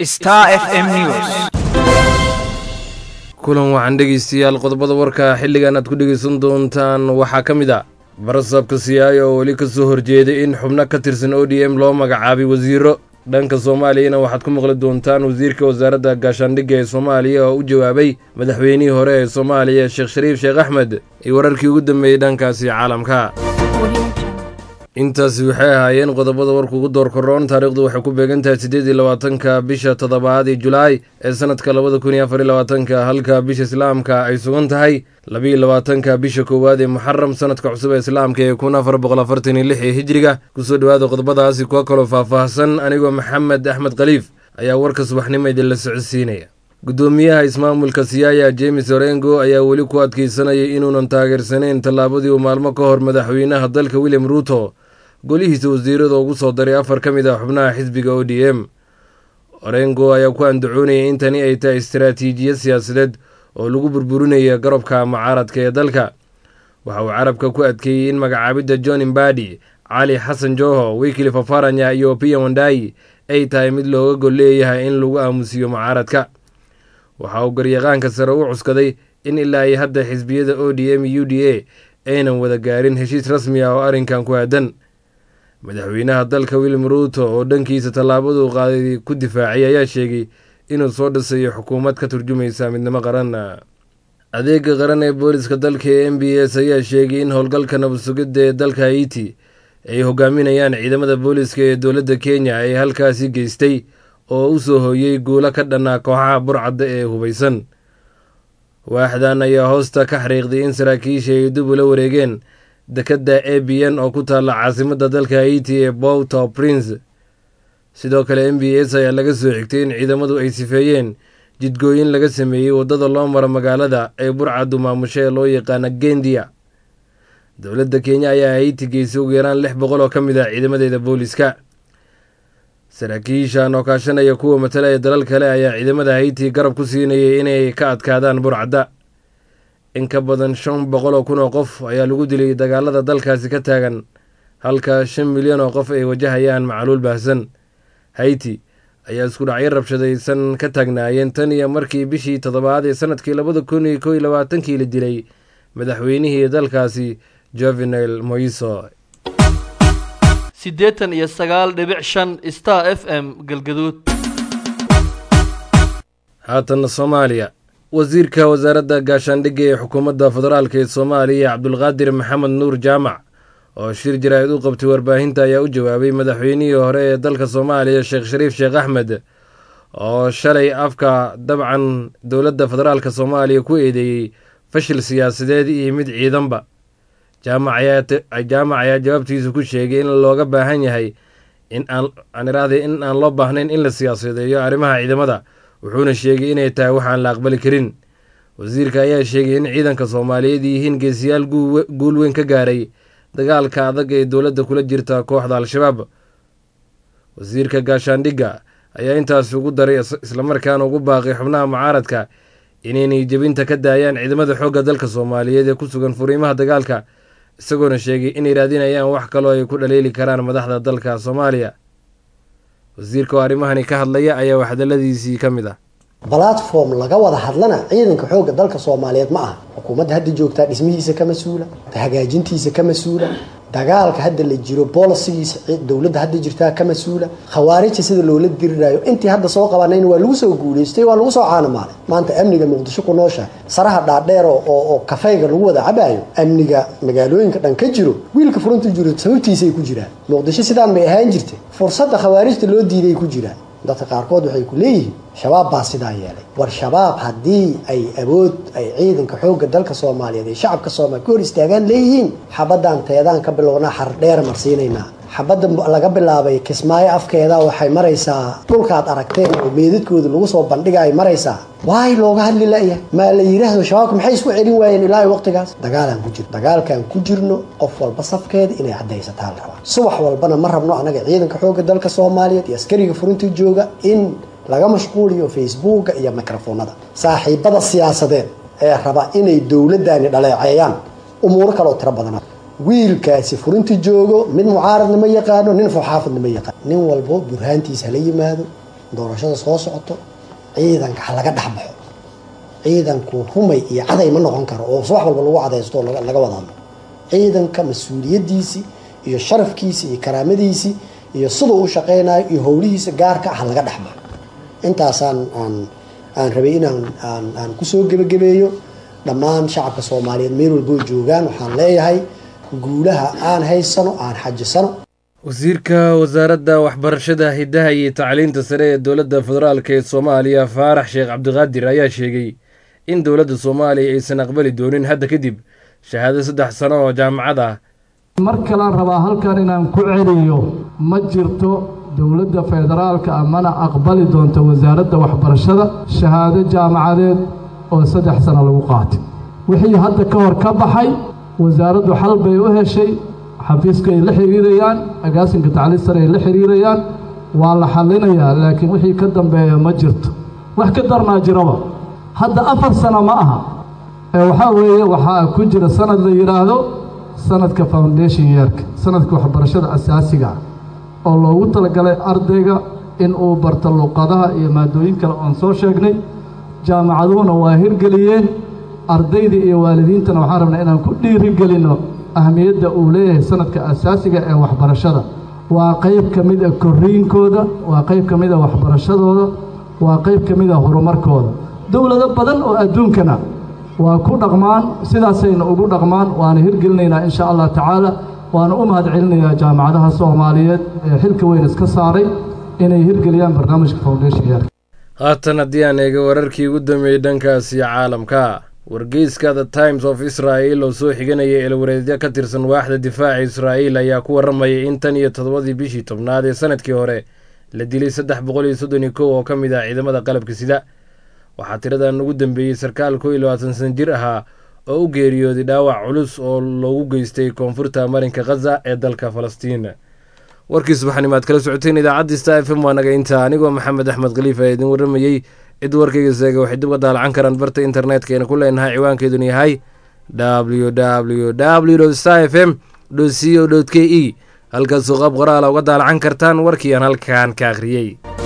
Star FM News. kulan waxaan dhegeystayaal qodobada warka xilligan aad ku dhegeysan doontaan waxaa ka mid a barasabka siyaaya oo weli ka soo horjeeday in xubno ka tirsan o d m loo magacaabay wasiiro dhanka soomaaliyana waxaad ku maqli doontaan wasiirka wasaaradda gaashaandhigga ee soomaaliya oo u jawaabay madaxweynihii hore ee soomaaliya sheekh shariif sheekh axmed iyo wararkii ugu dambeeyey dhankaasi caalamka intaasi waxay ahaayeen qodobada warka ugu door koroon taariikhdu waxay ku beegan tahay siddeed iyo labaatanka bisha toddobaad ee julaay ee sanadka labada kun iyo afar iyo labaatanka halka bisha islaamka ay sugan tahay labiiyo labaatanka bisha koowaad ee muxaram sanadka cusub ee islaamka ee kun afar boqol afartan iyo lix ee hijriga kusoo dhowaada qodobadaasi kuwa kaloo faahfaahsan anigoo maxamed axmed khaliif ayaa warka subaxnimo idinla socodsiinaya guddoomiyaha ismaamulka siyaaya james orengo ayaa weli ku adkeysanayay inuunan taageersanayn tallaabadii uu maalmo ka hor madaxweynaha dalka william ruuto golihiisa wasiirada ugu soo daray afar ka mid ah xubnaha xisbiga o d m orengo ayaa ku andacoonayay in tani ay tahay istaraatiijiyad siyaasadeed oo lagu burburinaya garabka mucaaradka ee dalka waxa uu carabka ku adkeeyey in magacaabidda john imbadi cali xasan joho wikili fafaranya iyo piya wandayi ay tahay mid looga gol leeyahay in lagu aamusiyo mucaaradka waxa uu garyaqaanka sare u cuskaday in ilaa ay hadda xisbiyada o d m u d a aynan wada gaarin heshiis rasmi ah oo arrinkan ku aadan madaxweynaha dalka william ruuto oo dhankiisa tallaabaduu qaaday ku difaacay ayaa sheegay inuu soo dhisayo xukuumad ka turjumaysa midnimo qaran adeega qaran ee booliska dalka ee m b s ayaa sheegay in howlgalka nabadsugidda ee dalka haiti ay hogaaminayaan ciidamada booliska ee dowladda kenya ay halkaasi geystay oo u soo hooyey guulo ka dhannaa kooxaha burcadda ee hubaysan waaxdan ayaa hoosta ka xariiqday in saraakiisha ay dib ula wareegeen dekadda a b n oo ku taalla caasimadda dalka haiti ee bowto prince sidoo kale m b s ayaa laga soo xigtay in ciidamadu ay sifeeyeen jidgooyin laga sameeyey waddada loo maro magaalada ee burcaddu maamusho ee loo yaqaana gendia dowladda kenya ayaa haiti geysay ugu yaraan lix boqol oo ka mid ah ciidamadeeda booliska saraakiishan oo kaashanaya kuwa matalaya dalal kale ayaa ciidamada haiti garab ku siinayay inay ka adkaadaan burcadda in ka badan shan boqol oo kun oo qof ayaa lagu dilay dagaalada dalkaasi ka taagan halka shan milyan oo qof ay wajahayaan macluul baahsan haiti ayaa isku dhacyo rabshadaysan ka taagnaayeen tan iyo markii bishii toddobaad ee sanadkii labada kun iyo kow iyo labaatankii la dilay madaxweynihii dalkaasi jovenel moiso siddeetan iyo sagaal dhibic shan star f m galgaduud haatanna soomaaliya wasiirka wasaaradda gaashaandhigga ee xukuumadda federaalk ee soomaaliya cabdulqaadir maxamed nuur jaamac oo shir jaraa'id u qabtay warbaahinta ayaa u jawaabay madaxweynihii hore ee dalka soomaaliya sheekh shariif sheekh axmed oo shalay afka dabcan dowladda federaalk soomaaliya ku eedeeyey fashil siyaasadeed iyo mid ciidanba jaamac ayaa jawaabtiisa ku sheegay in looga baahan yahay aan iraahday in aan loo baahnayn in la siyaasadeeyo arrimaha ciidamada wuxuuna sheegay inay tahay waxaan la aqbali karin wasiirka ayaa sheegay in ciidanka soomaaliyeed yihiin geesiyaal guul weyn ka gaaray dagaalka adag ee dowladda kula jirta kooxda al-shabaab wasiirka gaashaandhigga ayaa intaas ugu daray islamarkaana ugu baaqay xubnaha mucaaradka inaynay jebinta ka daayaan ciidamada xoogga dalka soomaaliyeed ee ku sugan furiimaha dagaalka isagoona sheegay inay raadinayaan wax kaloo ay ku dhaliili karaan madaxda dalka soomaaliya wasiirka oo arrimahani ka hadlaya ayaa waxdaladiisii ka mid ah balatform laga wada hadlana ciidanka xoogga dalka soomaaliyeed ma aha xukuumadda hadda joogtaa dhismihiisa ka mas-uula hagaajintiisa ka mas-uula dagaalka hadda la jiro bolisigiisa dowladda hadda jirtaa ka mas-uula khawaarija sida loola diriraayo intii hadda soo qabanayna waa lagu soo guulaystay waa lagu soo caanamaalay maanta amniga muqdisho ku noosha saraha dhaadheer oo kafayga lagu wada cabaayo amniga magaalooyinka dhan ka jiro wiilka furunta jiro sababtiisay ku jiraan muqdisho sidaan may ahaan jirtay fursadda khawaarijta loo diiday ku jiraan dadka qaarkood waxay ku leeyihiin shabaab baa sidaa yeelay war shabaab haddii ay awood ay ciidanka xoogga dalka soomaaliyeed ee shacabka soomaliya ka hor istaagaan leeyihiin xabadaan teedaan ka bilownaa xardheer marsiinaynaa xabadda laga bilaabay kismaayo afkeeda waxay maraysaa dhulkaad aragteen oo meedadkooda lagu soo bandhiga ay maraysaa waay looga hadli layahay maa la yidhaahdo shabaabka maxay isku celin waayeen ilaa waqtigaas dagaalaan ku jirno dagaalkaan ku jirno qof walba safkeeda inay caddaysataan rabaa subax walbana ma rabno anaga ciidanka xoogga dalka soomaaliyeed iyo askariga furinta jooga in laga mashquuliyo facebooka iyo microfoonada saaxiibada siyaasadeed ee raba inay dowladdaani dhaleeceeyaan umuuro kaleoo tiro badana wiilkaasi furinta joogo mid mucaaradna ma yaqaano nin foxaafadna ma yaqaano nin walbo burhaantiisa hala yimaado doorashada soo socoto ciidanka ha laga dhexbaxo ciidanku humay iyo caday ma noqon karo oo wax walba lagu cadaysto oo laga wada hadlo ciidanka mas-uuliyadiisii iyo sharafkiisii iyo karaamadiisii iyo siduu u shaqeynayo iyo howlihiisa gaarka ha laga dhexbaxo intaasaan aan aan rabay inaan aan aan kusoo gebagabeeyo dhammaan shacabka soomaaliyeed meel walboo joogaan waxaan leeyahay guulaha aan haysano aan xajisano wasiirka wasaaradda waxbarashada hiddaha iyo tacliinta sare ee dowladda federaalk ee soomaaliya faarax sheekh cabdiqaadir ayaa sheegay in dowladda soomaaliya aysan aqbali doonin hadda kadib shahaado saddex sano oo jaamacad ah mar kalaan rabaa halkan inaan ku celiyo ma jirto dowladda federaalka ah mana aqbali doonto wasaaradda waxbarashada shahaado jaamacadeed oo saddex sano lagu qaatay wixii hadda ka hor ka baxay wasaaraddu xal bay u heshay xafiiska ay la xiriirayaan agaasinka tacliin sare ay la xiriirayaan waa la xallinayaa laakiin wixii ka dambeeya ma jirto wax ka darnaa jiraba hadda afar sano ma aha ee waxaa weeye waxaa ku jira sanad la yidhaahdo sanadka foundation yeerka sanadka waxbarashada asaasiga ah oo loogu talagalay ardayga in uu barto luqadaha iyo maadooyin kale oon soo sheegnay jaamacaduhuna waa hirgeliyeen ardayda iyo waalidiintana waxaan rabnaa inaan ku dhiirigelinno ahmiyadda uu leeyahay sanadka asaasiga ee waxbarashada waa qayb ka mid a korriinkooda waa qayb ka mid a waxbarashadooda waa qayb ka mid a horumarkooda dowlado badan oo adduunkana waa ku dhaqmaan sidaasayna ugu dhaqmaan waana hirgelinaynaa insha allah tacaala waana u mahad celinayaa jaamacadaha soomaaliyeed ee xilka weyn iska saaray inay hirgeliyaan barnaamijka foundation yeerka haatan haddii aan eega wararkii ugu dambeeyey dhankaasi caalamka wargeyska the times of israel oo soo xiganaya eelwareedyo ka tirsan waaxda difaaca israa'iil ayaa ku warramayay in tan iyo toddobadii bishii tobnaad ee sanadkii hore la dilay saddex boqol iyo soddon iyo kow oo ka mid ah ciidamada qalabka sida waxaa tiradan ugu dambeeyey sarkaal kow iyo labaatan san jir ahaa oo u geeriyooday dhaawac culus oo loogu geystay koonfurta marinka khaza ee dalka falastiin warkii subaxnimaad kala socoteen idaacadda sta f m waa naga intaa anigoo maxamed axmed khaliif ee idin warramayey cid warkayga seega waxay dib uga daalacan karaan barta internetkayna ku leenahay ciwaankeeduna yahay w w w sta f m co k e halkaasoo qaab qoraala uga daalacan kartaan warkii aan halkan ka akhriyey